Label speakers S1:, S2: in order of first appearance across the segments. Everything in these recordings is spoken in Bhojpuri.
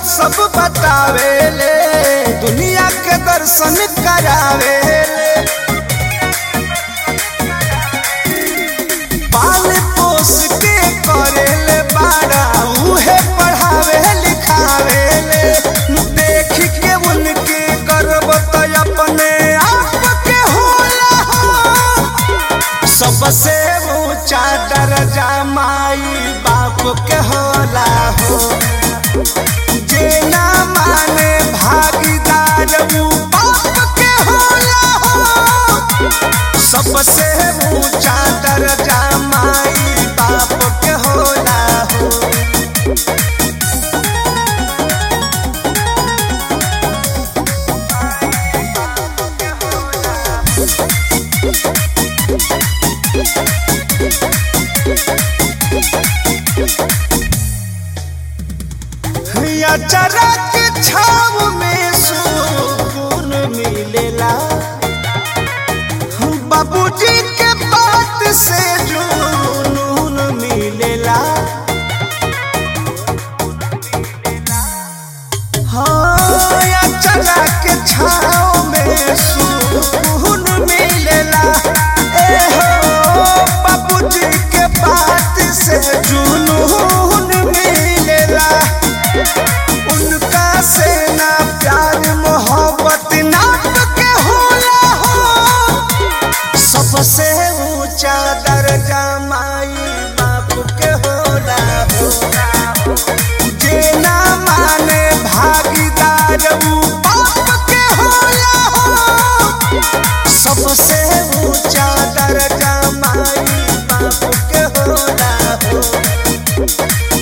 S1: सब बतावेले दुनिया के दर्शन करावेले पाल पोस के करेले बाड़ा उहे पढ़ावे लिखावेले देख के उनके गर्व तो अपने आप के होला हो। सबसे ऊंचा दर्जा माई बाप के होला हो जे ना माने भागीदार ऊ बाप के होला हो सबसे ऊंचा दर्जा माई बाप के होला हो अचरा के छाव में सुकून मिलेला बाबूजी के बात से जुनून मिलेला हाँ अचरा के छाव में सुकून मिलेला ए हो बाबूजी के बात से जुनून मिलेला उनका से ना प्यार मोहब्बत नाप के होला हो सबसे ऊंचा दर्जा माई बाप के होला हो जे ना माने भागीदार ऊ बाप के होला हो सबसे ऊंचा दर्जा माई बाप के होला हो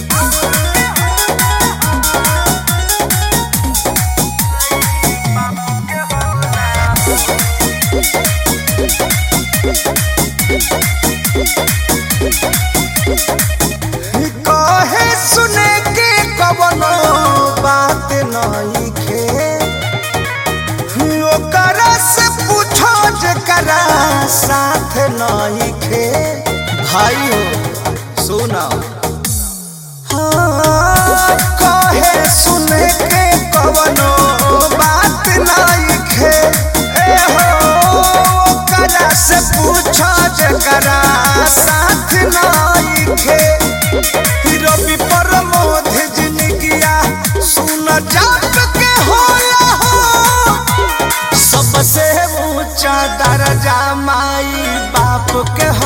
S1: कहे सुने के कवनो बात नहीं खे ओकरा से पूछो जकरा साथ नहीं खे भाई हो सुना हाँ, कहे सुने के कवनो बात नहीं खे ए हो ओकरा से पूछो जकरा साथ नहीं खे रवि प्रमोद जिंदगिया सुन जाप के होला हो सबसे ऊंचा दर्जा माई बाप के